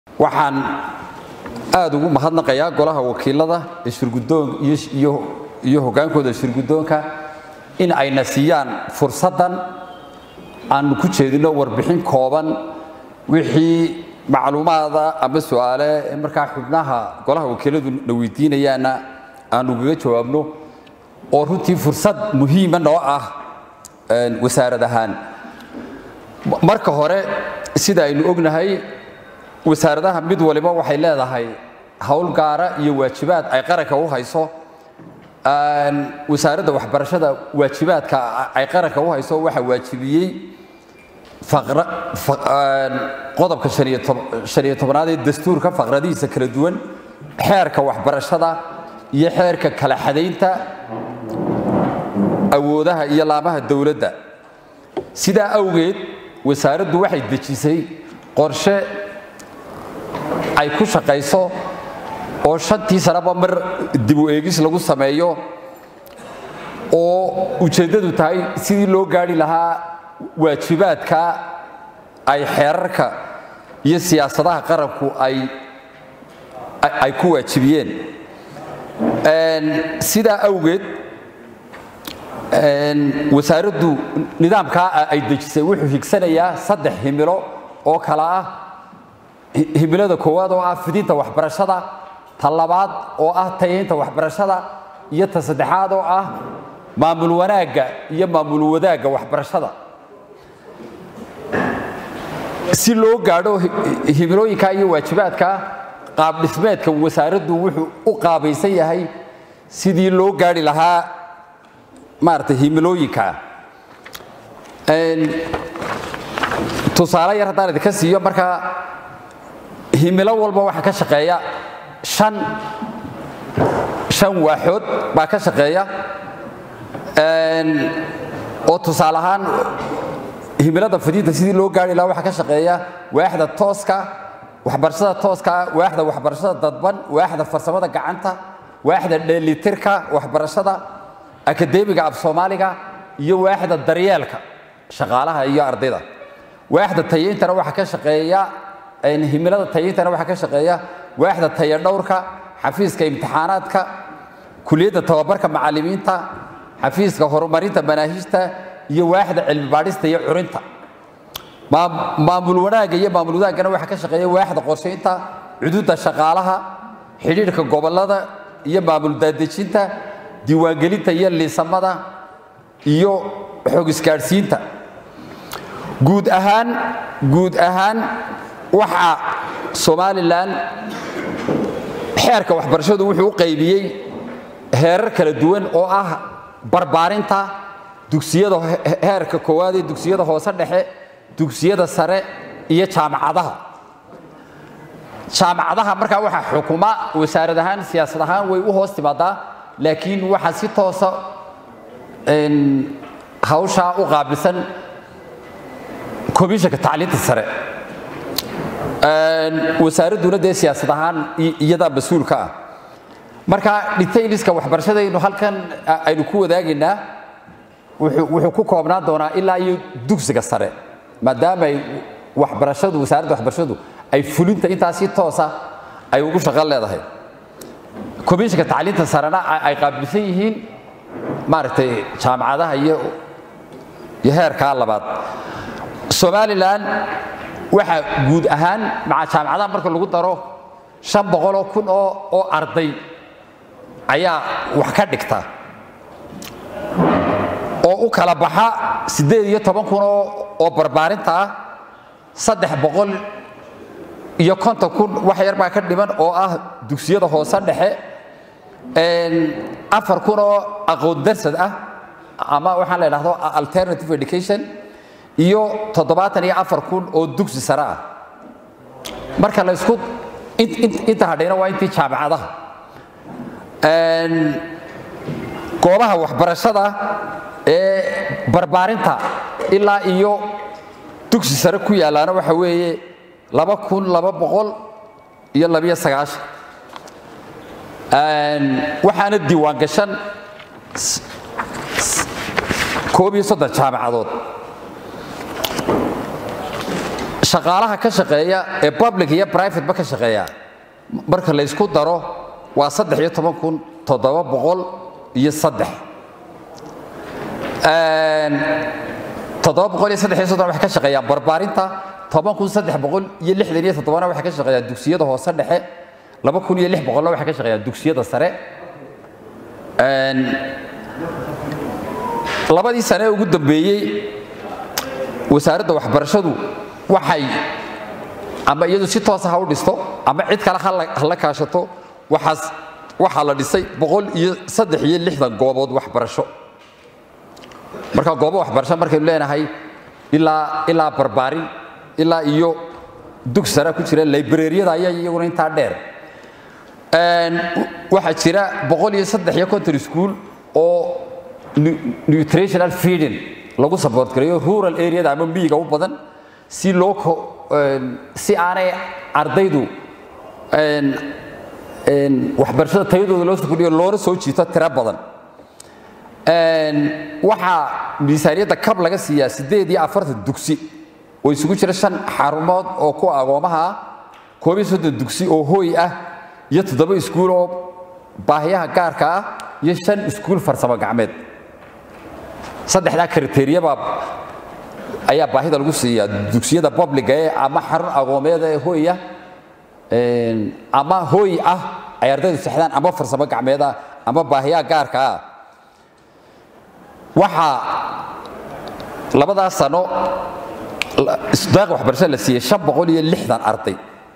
waxaan aad ugu mahadnaqayaa golaha wakiilada iyo hogaankooda shirgudoonka in ayna siiyaan fursaddan aanu ku jeedino warbixin kooban wixii macluumaada ama su'aale markaa xubnaha golaha wakiiladu na weydiinayaanna aanu gaga jawaabno oo runtii fursad muhiima noo ah wasaarad ahaan marka hore sida aynu ognahay wasaaradaha mid waliba waxay leedahay howl gaara iyo waajibaad ay qaranka u hayso wasaaradda waxbarashada waajibaadka ay qaranka u hayso waxaa waajibiyey qodobka shaniyo tobnaad ee dastuurka faqradihiisa kala duwan xeerka waxbarashada iyo xeerka kala xadaynta awoodaha iyo laamaha dowladda sidaa awgeed wasaaraddu waxay dejisay qorshe ay ku shaqayso oo shantii sanaba mar dibu eegis lagu sameeyo oo ujeeddadu tahay sidii loo gaari lahaa waajibaadka ay xeerarka iyo siyaasadaha qaranku ay ku waajibiyeen sidaa awgeed wasaaraddu nidaamkaa ay dejisay wuxuu higsanayaa saddex himilo oo kale ah himilada koowaad oo ah fidinta waxbarashada ta labaad oo ah tayaynta waxbarashada iyo ta saddexaad oo ah maamul wanaagga iyo maamul wadaagga waxbarashada si loo gaadho himilooyinka iyo waajibaadka qaab dhismeedka wasaaraddu wuxuu u qaabaysan yahay sidii loo gaari lahaa maarata himilooyinka tusaale yar haddaan idinka siiyo markaa himilo walba waxaa ka shaqeeya an shan waaxood baa ka shaqeeya oo tusaale ahaan himilada fidinta sidii loo gaari lahaa waxaa ka shaqeeya waaxda tooska waxbarashada tooska waaxda waxbarashada dadban waaxda farsamada gacanta waaxda dheelitirka waxbarashada akademiga af soomaaliga iyo waaxda daryeelka shaqaalaha iyo ardayda waaxda tayintana waxaa ka shaqeeya himilada tayintana waxaa ka shaqeeya waaxda taya dhowrka xafiiska imtixaanaadka kuliyadda tababarka macallimiinta xafiiska horumarinta manaahiijta iyo waaxda cilmi baadhista iyo curinta maamul wanaagga iyo maamul wadaaggana waxaa ka shaqeeya waaxda qorshaynta cuduudda shaqaalaha xidhiidhka gobollada iyo maamul daadejinta diiwaangelinta iyo liisamada iyo xog isgaadhsiinta guud ahaan guud ahaan waxaa somalilan xeerka waxbarashadu wuxuu u qaybiyey heerar kala duwan oo ah barbaarinta dugsiyada heerka koowaad ee dugsiyada hoose dhexe dugsiyada sare iyo jaamacadaha jaamacadaha markaa waxaa xukuma wasaarad ahaan siyaasad ahaan way u hoos timaadaa laakiin waxaa si toosa hawshaa u qaabilsan komishanka tacliinta sare wasaaradduna dee siyaasad ahaan iyadaa mas-uulka ah marka detailiska waxbarashadaynu halkan aynu ku wadaagaynaa wuxuu ku koobnaan doonaa ilaa iyo dugsiga sare maadaama ay waxbarashadu wasaaradda waxbarashadu ay fulinta intaa si toosa ay ugu shaqo leedahay komishanka tacliinta sarena ay qaabilsan yihiin maaragtay jaamacadaha iyo iyo heerkaa labaad somalilan waxaa guud ahaan maca jaamacadaha marka lagu daro shan boqoloo kun oo oo arday ayaa wax ka dhigta oo u kala baxa siddeed iyo toban kun oo oo barbaarinta ah saddex boqol iyo konton kun wax yar baa ka dhiman oo ah dugsiyada hoose dhexe afar kun oo aqoon darsad ah ama waxaan la idhahdo alternative education iyo toddobaatan iyo afar kun oo dugsi sare ah marka la isku inta hadhayna waa intii jaamacadaha goobaha waxbarashada ee barbaarinta ilaa iyo dugsi sare ku yaalaana waxa weeye laba kun laba boqol iyo labiyo sagaashan waxaana diiwaan gashan koob iyo soddon jaamacadood shaqaalaha ka shaqeeya ee public iyo private ba ka shaqeeya marka la isku daro waa saddex iyo toban kun toddoba boqol iyo saddex toddoba boqol iyo saddex iyo soddon waxay ka shaqeeyaan barbaarinta toban kun saddex boqol iyo lixdan iyo toddobana waxay ka shaqeeyaan dugsiyada hoose dhexe laba kun iyo lix boqolna waxay ka shaqeeyaan dugsiyada sare labadii sane ee ugu dambeeyey wasaaradda waxbarashadu waxay ama iyadu si toosa ha u dhisto ama cid kale ha la kaashato waxaas waxaa la dhisay boqol iyo saddex iyo lixdan goobood waxbarasho marka goobo waxbarasho markaynu leenahay ilaa ilaa barbaarin ilaa iyo dug sare ku jira librariyada ayaa iyaguna intaa dheer waxaa jira boqol iyo saddex iyo konton school oo nutritional feeding lagu support gareeyo rural areada ama miyiga u badan si loo si aanay ardaydu waxbarashada tayadooda loo sukudhiyo loona soo jiito tiro badan waxaa miisaaniyadda kab laga siiyaa siddeed iyo afartan dugsi oo isugu jira shan xarumood oo ku agoomaha ah koob iyo soddon dugsi oo hooy ah iyo toddoba iskuul oo baahiyaha gaarka ah iyo shan iskuul farsamo gacmeed saddexdaa kriteriyabaa ayaa baahida lagu siiyaa dugsiyada publiga ee ama xarun agoomeeda ee hooy ah ama hooy ah ay ardaydu sexdaan ama farsamo gacmeed ah ama baahiyaha gaarka ah waxaa labadaas sano isdaaqa waxbarashada la siiyey shan boqol iyo lixdan arday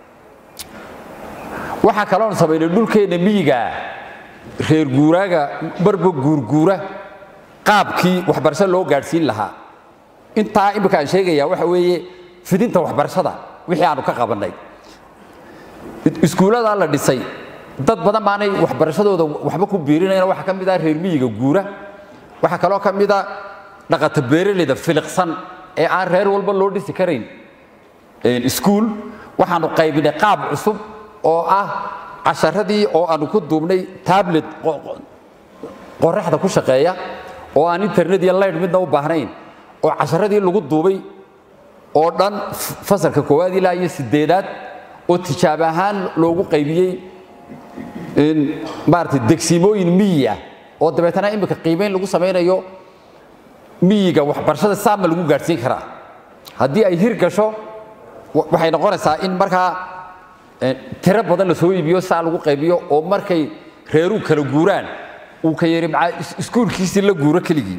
waxaa kaloon samaynay dhulkeenna miyiga reer guuraaga marba guurguura qaabkii waxbarasho loo gaadhsiin lahaa intaa imika aan sheegaya waxa weeye fidinta waxbarashada wixii aanu ka qabannay iskuulladaa la dhisay dad badan baanay waxbarashadooda waxba ku biirinayna waxaa ka mid ah reer miyiga guura waxaa kaloo ka mid a dhaqata beeraleyda filiqsan ee aan reer walba loo dhisi karayn iskuul waxaanu qaybinay qaab cusub oo ah casharadii oo aanu ku duubnay tablet qoraxda ku shaqeeya oo aan internet iyo laydh midna u baahnayn oo casharadii lagu duubay oo dhan fasalka koowaad ilaa iyo sideedaad oo tijaab ahaan loogu qaybiyey maarata degsimooyin miyi ah oo dabeetana imika qiimayn lagu samaynayo miyiga waxbarashada saama lagu gaadhsiin karaa haddii ay hir gasho waxay noqonaysaa in markaa tiro badan la soo iibiyo saa lagu qaybiyo oo markay reeruu kala guuraan uu ka yari maa iskuulkiisii la guuro keligii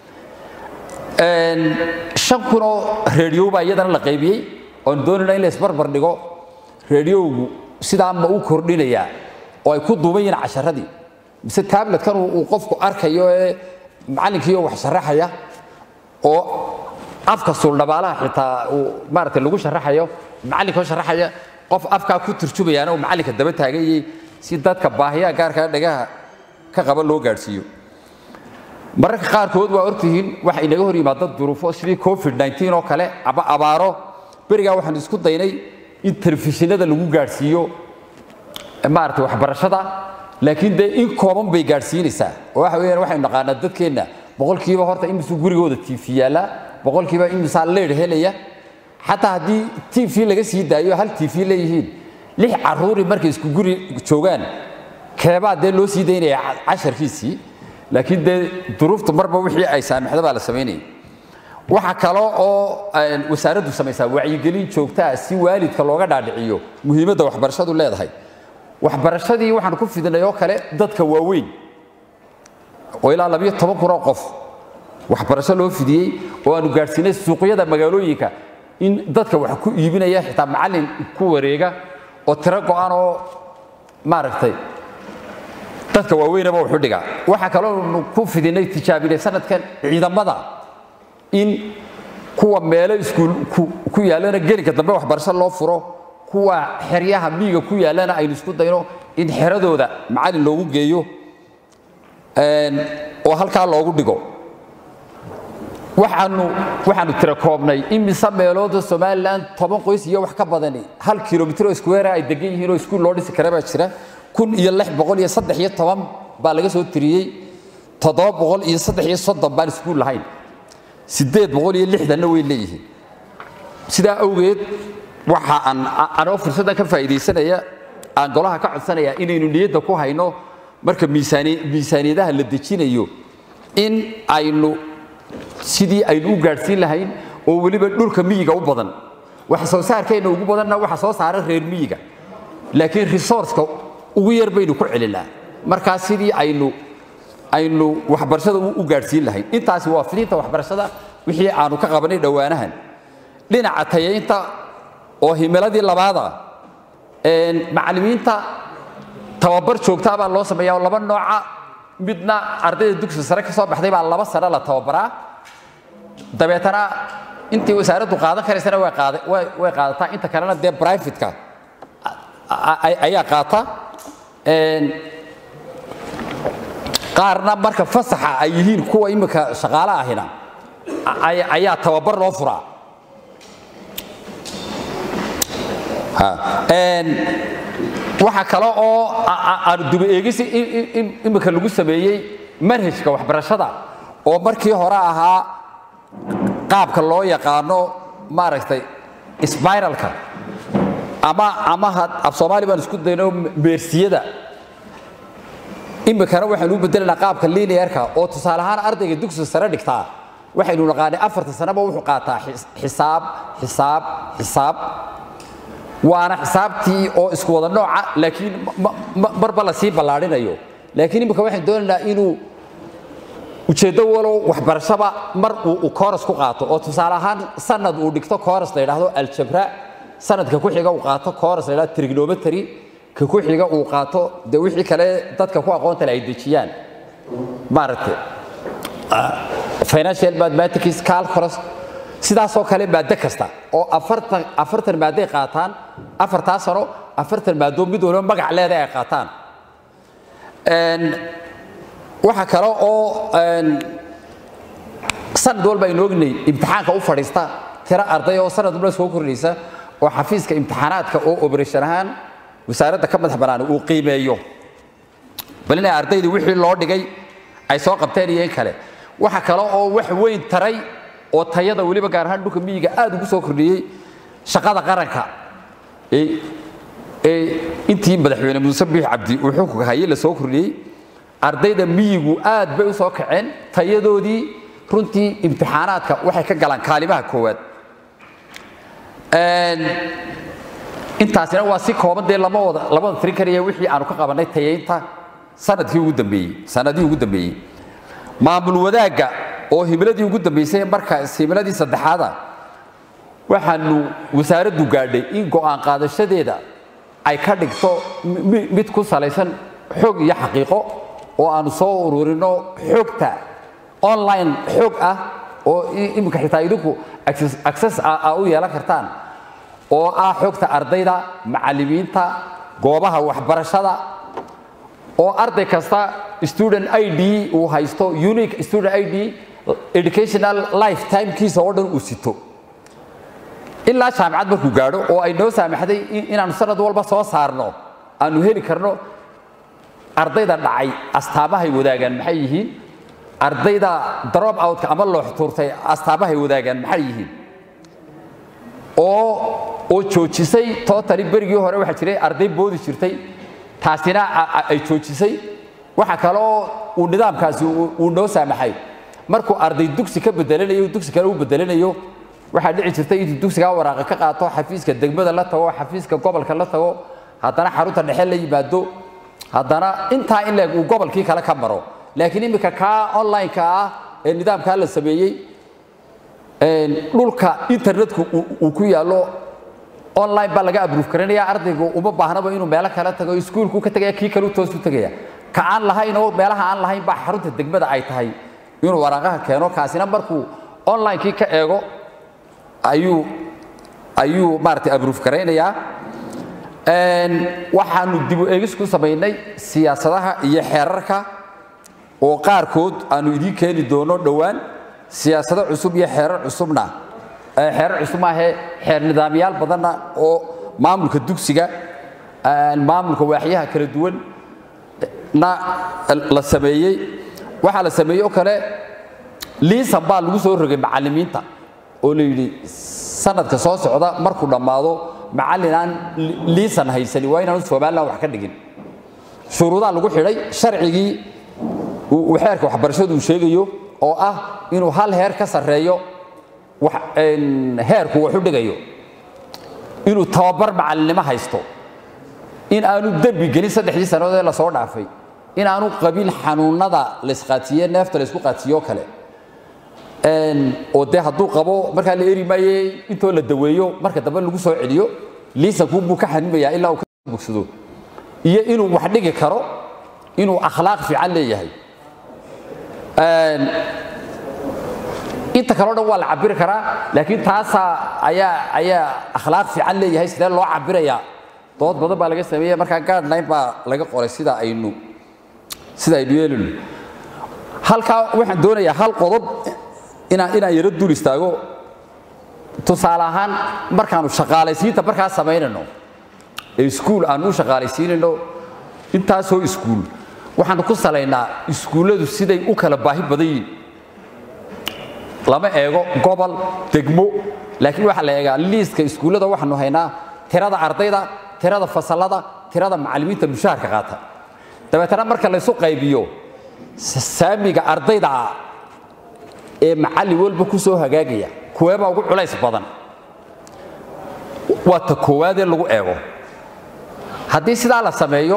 shan kun oo reediyo baa iyadana la qaybiyey oon doonayna in la isbarbar dhigo reediyowgu sidaa ma u kordhinayaa oo ay ku duuban yihiin casharadii mise tabletkan uu qofku arkayo ee macallinkiioo wax sharaxaya oo afka suuldhabaalaha xitaa uu maaragtay lagu sharaxayo macallinkoo sharaxaya qof afkaa ku turjumayaana uu macallinka daba taaganyay si dadka baahiyaha gaarkaa dhagaha ka qaba loo gaadhsiiyo mararka qaarkood waa ortihiin waxa inaga hor yimaada duruufo sidii covid 19 oo kale ama abaaro berigaa waxaan isku daynay in telefishinada lagu gaadhsiiyo maaragtay waxbarashada laakiin dee in kooban bay gaadhsiinaysaa oo waxa weeyaan waxaynu naqaanaa dadkeenna boqolkiiba horta imisuu gurigooda tv yaallaa boqolkiiba imisaa leedh helaya xataa haddii tv laga sii daayo hal tv leeyihiin lix caruuri markay isku guri joogaan keebaa dee loo sii daynaya casharkiisii laakiin dee duruuftu marba wixii ay saamixda baa la samaynaya waxaa kale oo wasaaraddu samaysaa wacyigelin joogtaa si waalidka looga dhaadhiciyo muhiimadda waxbarashadu leedahay waxbarashadii waxaan ku fidinay oo kale dadka waaweyn oo ilaa labiyo toban kun oo qof waxbarasho loo fidiyey oo aanu gaadhsiinay suuqyada magaalooyinka in dadka wax ku iibinaya xitaa macallin ku wareega oo tiro go'an oo maaragtay dadka waaweynaba wuxu dhigaa waxaa kaloo ku fidinay tijaabinay sanadkan ciidamada in kuwa meelo iskuul ku yaallana gelinka dambe waxbarasho loo furo kuwa xeryaha miiga ku yaallana aynu isku dayno in xeradooda macallin loogu geeyo oo halkaa loogu dhigo waxaanu waxaanu tira koobnay imise meelooda somalilan toban qoys iyo wax ka badani hal kilomitr oo square ay degan yihiin oo iskuul loo dhisi kara baa jira kun iyo lix boqol iyo saddex iyo toban baa laga soo tiriyey toddoba boqol iyo saddex iyo soddon baan iskuul lahayn siddeed boqol iyo lixdanna way leeyihiin sidaa awgeed waxa aan anoo fursaddan ka faa'iidaysanaya aan golaha ka codsanayaa inaynu niyadda ku hayno marka miisaani miisaaniyadaha la dejinayo in aynu sidii aynu u gaadhsiin lahayn oo weliba dhulka miyiga u badan wax soo saarkeenna ugu badanna waxa soo saara reer miyiga laakiin resourceka ugu yar baynu ku celinaa markaa sidii aynu aynu waxbarashada u gaadhsiin lahayn intaasi waa fidinta waxbarashada wixii aanu ka qabanay dhowaanahan dhinaca tayaynta oo himiladii labaada macallimiinta tababar joogtaa baa loo sameeyaa oo laba nooca midna ardayda dugsi sare ka soo baxday baa laba sano la tababaraa dabeetana intii wasaaraddu qaadan karaysana way qaadataa inta kalena dee brivatka ayaa qaata qaarna marka fasaxa ay yihiin kuwa imika shaqaale ahina ayaa tababar loo furaa waxa kale oo aanu duba eegisi imika lagu sameeyey manhajka waxbarashada oo markii hore ahaa qaabka loo yaqaano maaragtay sbiralka ama ama af soomaali baan isku dayno meersiyada imikana waxaynu u bedelanaa qaabka linearka oo tusaale ahaan ardayga dugsiga sare dhigtaa waxaynu naqaanay afarta sanaba wuxuu qaataa xisaab xisaab xisaab waana xisaabtii oo isku wada nooca laakiin marba la sii ballaadhinayo laakiin imika waxaan doonaynaa inuu ujeeddo walow waxbarashaba mar uu kooras ku qaato oo tusaale ahaan sanad uu dhigto kooras la yidhaahdo aljabra sanadka ku xiga uu qaato kooras la yidhahdo trigonometry ka ku xiga uu qaato dee wixii kale dadka ku aqoonta le ay dejiyaan maaragtay financial mathematics calculus sidaasoo kale maaddo kasta oo afartan afartan maadday qaataan afartaa sano afartan maadoo mid waliba magac leedahay ay qaataan waxa kale oo sanad walba aynu ognay imtixaanka u fadhiista tiro arday oo sanad walba soo kordhaysa oo xafiiska imtixaanaadka oo operation ahaan wasaaradda ka madax bannaan uu qiimeeyo bal inay ardayda wixii loo dhigay ay soo qabteen iyo in kale waxa kale oo wax weyn taray oo tayada weliba gaar ahaan dhulka miyiga aad ugu soo kordhiyey shaqada qaranka intii madaxweyne muuse biix cabdi uu xukunka hayay la soo kordhiyey ardayda miyigu aad bay u soo kaceen tayadoodii runtii imtixaanaadka waxay ka galaan kaalimaha koowaad intaasina waa si kooban dee lama wada lamada tirin karaya wixii aanu ka qabanay tayaynta sanadkii ugu dambeeyey sanadihii ugu dambeeyey maamul wadaagga oo himiladii ugu dambaysay markaas himiladii saddexaada waxaanu wasaaraddu gaadhay in go'aan qaadashadeeda ay ka dhigto mid ku salaysan xog iyo xaqiiqo oo aanu soo ururinno xogta online xog ah oo iminka xitaa idinku access a u yeelan kartaan oo ah xogta ardayda macallimiinta goobaha waxbarashada oo arday kasta student id uu haysto unique student id educational lifetimekiisa oo dhan uu sito ilaa jaamicad markuu gaadho oo ay noo saamaxday inaanu sanad walba soo saarno aanu heli karno ardayda dhacay astaamahay wadaagaan maxay yihiin ardayda drop outka ama loox tuurtay astaamahay wadaagaan maxay yihiin oo oo joojisay totally berigii hore waxaa jiray arday boodi jirtay taasina ay joojisay waxa kaloo uu nidaamkaasi uu noo saamaxay markuu arday dugsi ka bedelanayo dugsi kale u bedelanayo waxaa dhici jirtay intuu dugsigaa waraaqa ka qaato xafiiska degmada la tago xafiiska gobolka la tago haddana xarunta dhexe la yimaado haddana intaa in leeg uu gobolkii kale ka maro laakiin iminka kaa online-ka ah ee nidaamkaa la sameeyey dhulka internetku uu ku yaallo online baa laga abruuf karanaya ardaygu uma baahnaba inuu meelo kale tago iskuulku ka tagaya kii kale u toos u tegaya ka aan lahayn oo meelaha aan lahayn baa xarunta degmada ay tahay inuu waraaqaha keeno kaasina markuu online-kii ka eego ayuu ayuu maaragtay abruuf garaynayaa waxaanu dib u eegis ku samaynay siyaasadaha iyo xeerarka oo qaarkood aanu idiin keeni doono dhowaan siyaasado cusub iyo xeerar cusubna xeerar cusub maahee xeer nidaamyaal badanna oo maamulka dugsiga maamulka waaxyaha kala duwan na la sameeyey waxaa la sameeyey oo kale liisan baa lagu soo rogay macallimiinta oo la yidhi sanadka soo socda markuu dhammaado macallin aan liisan haysani waa inaanu somalilan wax ka dhigin shuruudaa lagu xidhay sharcigii uu xeerka waxbarashadu uu sheegayo oo ah inuu hal heer ka sarreeyo heerku wax u dhigayo inuu tababar macallinnimo haysto in aanu dembi gelin saddexdii sannadood ee lasoo dhaafay in aanu qabin xanuunnada laysqaatiye neefta laysku qaatiyo kale oo dee hadduu qabo markaa la eri maaye intoo la daweeyo marka dambe lagu soo celiyo liisankuu buu ka xanimayaa ilaa uu ka bogsado iyo inuu wax dhigi karo inuu akhlaaq fiican leeyahay inta kaleo dhan waa la cabiri karaa laakiin taasaa ayaa ayaa akhlaaq fiican leeyahay sidee loo cabirayaa dood badan baa laga sameeya markaa guardline baa laga qoray sida aynu sida aynu yeelino halkaa waxaan doonayaa hal qodob inaan inaan yaro dul istaago tusaale ahaan markaanu shaqaalaysiinta markaa samaynayno ee iskuul aanu u shaqaalaysiinayno intaasoo iskuul waxaanu ku salaynaa iskuulladu siday u kala baahi badan yihin lama eego gobol degmo laakiin waxaa la eegaa liiska iskuullada waxaanu haynaa tirada ardayda tirada fasallada tirada macallimiinta mushaharka qaata dabeetana marka laysu qaybiyo saamiga ardayda ee macallin walba ku soo hagaagaya kuweebaa ugu culays badan waa ta koowaadee lagu eego haddii sidaa la sameeyo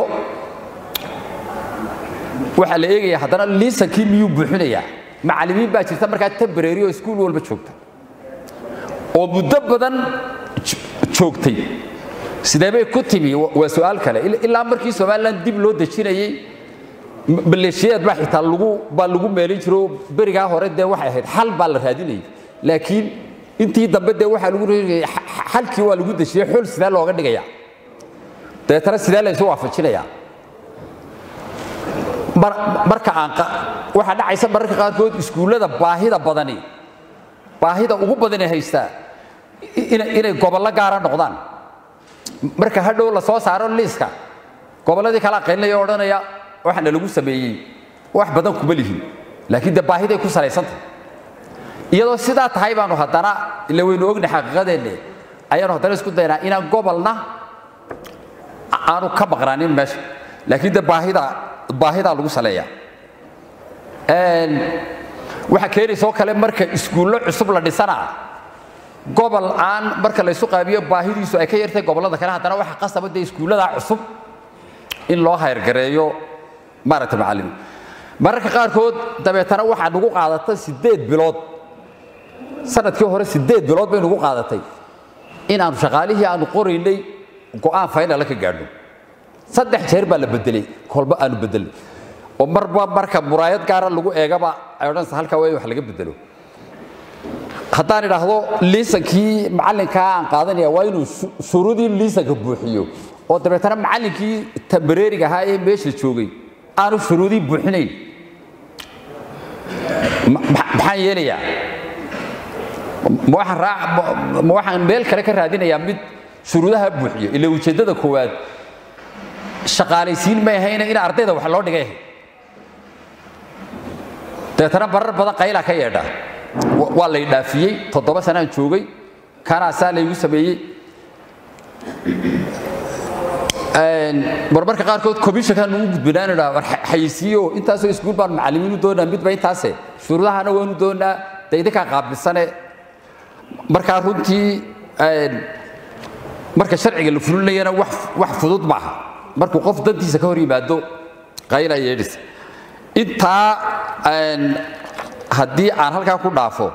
waxaa la eegaya haddana liisankii miyuu buuxinayaa macallimiin baa jirta markaa tembrary oo iskuul walba joogta oo muddo badan joogtay sidee bay ku timi waa su'aal kale ilaa markii somalilan dib loo dejinayey maleeshiyaad baa xitaa lagu baa lagu meelin jiro berigaa hore dee waxay ahayd xal baa la raadinayay laakiin intii dambe dee waxaa lagu reegayay xalkii waa lagu dejiyey xul sidee looga dhigaya dabeetana sidee la isu waafajinayaa marka aan waxaa dhacaysa mararka qaarkood iskuullada baahida badani baahida ugu badani haystaa inay gobollo gaara noqdaan marka hadhow la soo saaro liiska gobolladii kala qaylinaya odhanaya waxaana lagu sameeyey wax badan kuma lihin laakiin dee baahiday ku salaysantah iyadoo sidaa tahay baanu haddana ila waynu ogna xaqiiqadeenne ayaanu haddana isku daynaa inaan gobolna aanu ka maqnaanin meesha laakiin dee baahida baahidaa lagu saleeya waxaa keenaysa oo kale marka iskuullo cusub la dhisanaa gobol aan marka laysu qaabiyo baahidiisu ay ka yartay gobollada kale haddana waxa qasaba dee iskuulladaa cusub in loo hayrgareeyo maaragta macallimiin mararka qaarkood dabeetana waxaa nagu qaadatay siddeed bilood sanadkii hore siddeed bilood bay nagu qaadatay inaanu shaqaalihii aanu qoraynay go'aan faynala ka gaadhno saddex jeer baa la bedelay kolba aanu bedelnay oo marba marka muraayad gaara lagu eegaba ay odhanaysa halkaa waa in wax laga bedelo haddaan idhaahdo liisankii macallinkaa aan qaadanaya waa inuu shuruudii liisanka buuxiyo oo dabeetana macallinkii tambareeriga ahaa ee meesha joogay aanu shuruudii buuxinayn maxaan yeelayaa ma waxaan raac ma waxaan meel kale ka raadinayaa mid shuruudaha buuxiyo ila ujeeddada koowaad shaqaalaysiin may ahayna in ardayda wax loo dhigay ahayd dabeetana barar badan qaylaa ka yeedha waa lay dhaafiyey toddoba sanaan joogay kanaasaa laygu sameeyey marmarka qaarkood commissionkan ugu gudbinaan idhaa war xayisiiyo intaasoo iskuul baan macallimiin u doonaa midba intaase shuruudahana waanu doonaa de idinkaa qaabilsane markaa runtii marka sharciga la fulinayana wax fudud maaha markuu qof dantiisa ka hor yimaado qayla yeedhis intaa haddii aan halkaa ku dhaafo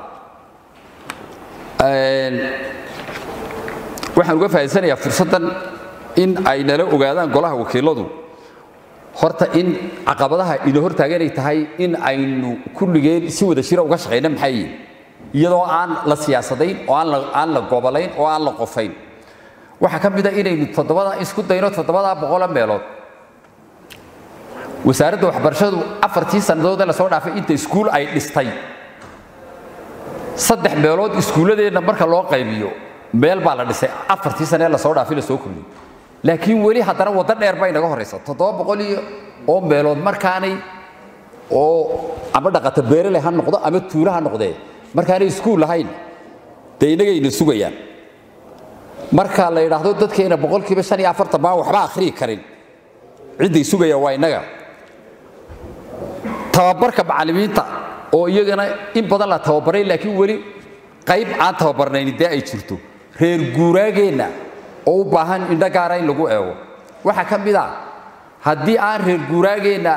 waxaan uga faa'idaysanayaa fursaddan in ay nala ogaadaan golaha wakiiladu horta in caqabadaha ina hortaagan ay tahay in aynu kulligeen si wada jira uga shaqayna maxay yihin iyadoo aan la siyaasadayn oo aan la gobolayn oo aan la qofayn waxaa ka mida inaynu toddobada isku dayno toddobada boqola meelood wasaaradda waxbarashadu afartii sannadood ee lasoo dhaafay inta iskuul ay dhistay saddex meelood iskuulladeenna marka loo qaybiyo meel baa la dhisay afartii sane ee lasoo dhaafay lasoo kordhiyey laakiin weli haddana waddo dheer bay naga horraysa toddoba boqol iyo oo meelood markaanay oo ama dhaqata beerele ha noqdo ama tuulo ha noqdee markaanay iskuul lahayn dee innagayna sugayaan marka la yidhaahdo dadkeena boqolkiiba shan iyo afartan baan waxba akhriyi karin cidday sugayaan waa innaga tababarka macallimiinta oo iyagana in badan la tababaray laakiin weli qayb aan tababarnayn dee ay jirto reer guuraageenna oo u baahan indho gaara in lagu eego waxaa ka mid a haddii aan reer guuraageenna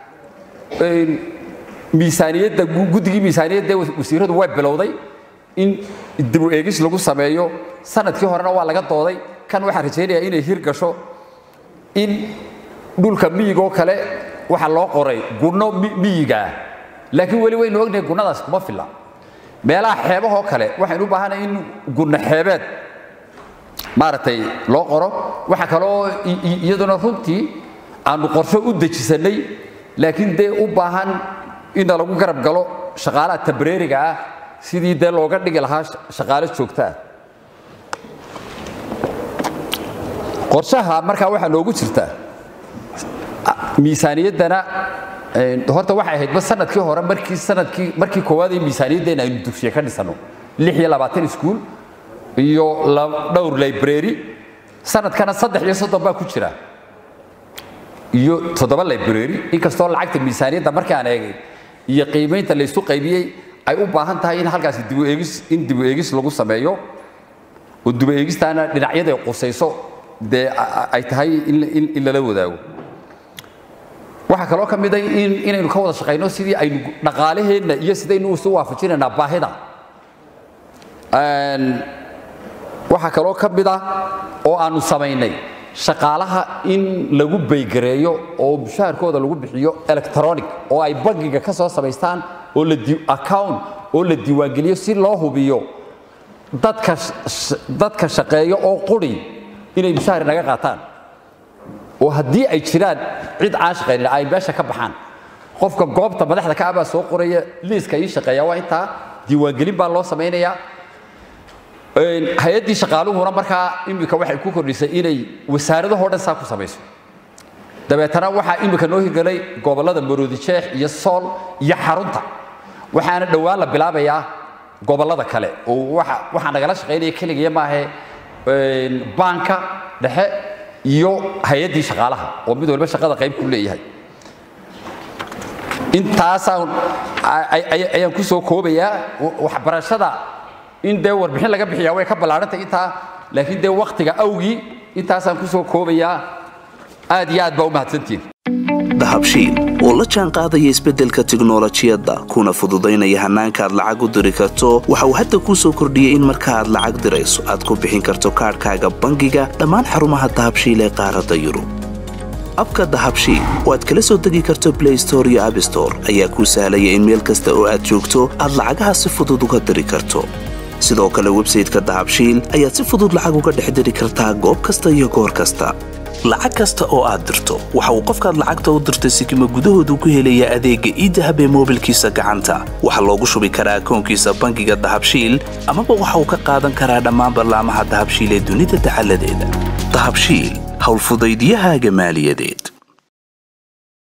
miisaaniyadda guddigii miisaaniyadda wasiiradu way bilowday in dibu eegis lagu sameeyo sanadkii horena waa laga dooday kan waxaan rajaynayaa inay hir gasho in dhulka miyigoo kale waxaa loo qoray gunno miyigaa laakiin weli waynu ognahay gunnadaas kuma filla meelaha xeebahoo kale waxaynu u baahanahay in gunno xeebeed maaragtay loo qoro waxaa kaloo iyaduna runtii aanu qorsho u dejisannay laakiin dee u baahan inna lagu garab galo shaqaalaha tabreeriga ah sidii dee looga dhigi lahaa shaqaalo joogto ah qorshaha markaa waxaa noogu jirta miisaaniyaddana horta waxay ahaydba sanadkii hore markii sanadkii markii koowaad ee miisaaniyaddeena aynu dugsiye ka dhisano lix iyo labaatan iskuul iyo dhowr library sanadkana saddex iyo soddon baa ku jira iyo toddoba library inkastoo lacagta miisaaniyadda markaan eegay iyo qiimaynta laysu qaybiyey ay u baahan tahay in halkaasi dibu eegis in dibu eegis lagu sameeyo oo dibu eegistaana dhinacyada ay qusayso dee ay tahay in lala wadaago waxaa kaloo ka mid a inaynu ka wada shaqayno sidii aynu dhaqaalaheenna iyo sidaynu isu waafajinaynaa baahida waxaa kaloo ka mid ah oo aanu samaynay shaqaalaha in lagu baygareeyo oo mushaharkooda lagu bixiyo electronic oo ay bangiga ka soo samaystaan oo la account oo la diiwaangeliyo si loo hubiyo dadka dadka shaqeeya oo quri inay mushahar naga qaataan oo haddii ay jiraan cid aan shaqaynin ay meesha ka baxaan qofka goobta madaxda ka abaa soo qoraya liiska ii shaqeeya waa intaa diiwaangelin baa loo samaynayaa hay-addii shaqaaluhuna markaa iminka waxay ku kordhisay inay wasaaradahoo dhan saa ku samayso dabeetana waxaa iminka noo hirgelay gobollada maroodijeex iyo sool iyo xarunta waxaana dhowaan la bilaabayaa gobollada kale oo waxaa nagala shaqaynaya keligiya maahe baanka dhexe iyo hay-addii shaqaalaha oo mid walba shaqada qayb ku leeyahay intaasaan ayaan ku soo koobayaa waxbarashada in dee warbixin laga bixiyaa way ka ballaarantay intaa laakiin dee wakhtiga awgii intaasaan ku soo koobayaa aad iyo aad baa u mahadsantihin dahabshiil oo la jaan qaadaya isbeddelka tiknolojiyadda kuna fududaynaya hannaanka aad lacag u diri karto waxa uu hadda kuu soo kordhiyey in marka aad lacag dirayso aad ku bixin karto kaadhkaaga bangiga dhammaan xarumaha dahabshiil ee qaaradda yurub abka dahabshiil oo aad kala soo degi karto blay store iyo abstore ayaa kuu sahlaya in meel kasta oo aad joogto aad lacagaha si fudud uga diri karto sidoo kale websayteka dahabshiil ayaad si fudud lacag uga dhex diri kartaa goob kasta iyo goor kasta lacag kasta oo aad dirto waxa uu qofkaad lacagta u dirtay sikima gudahoodu ku helayaa adeegga iidahab ee moobilkiisa gacanta waxaa loogu shubi karaa akoonkiisa bangiga dahabshiil amaba waxa uu ka qaadan karaa dhammaan ballaamaha dahabshiil ee dunida dacaladeeda dahabshiil howlfudaydyahaaga maaliyadeed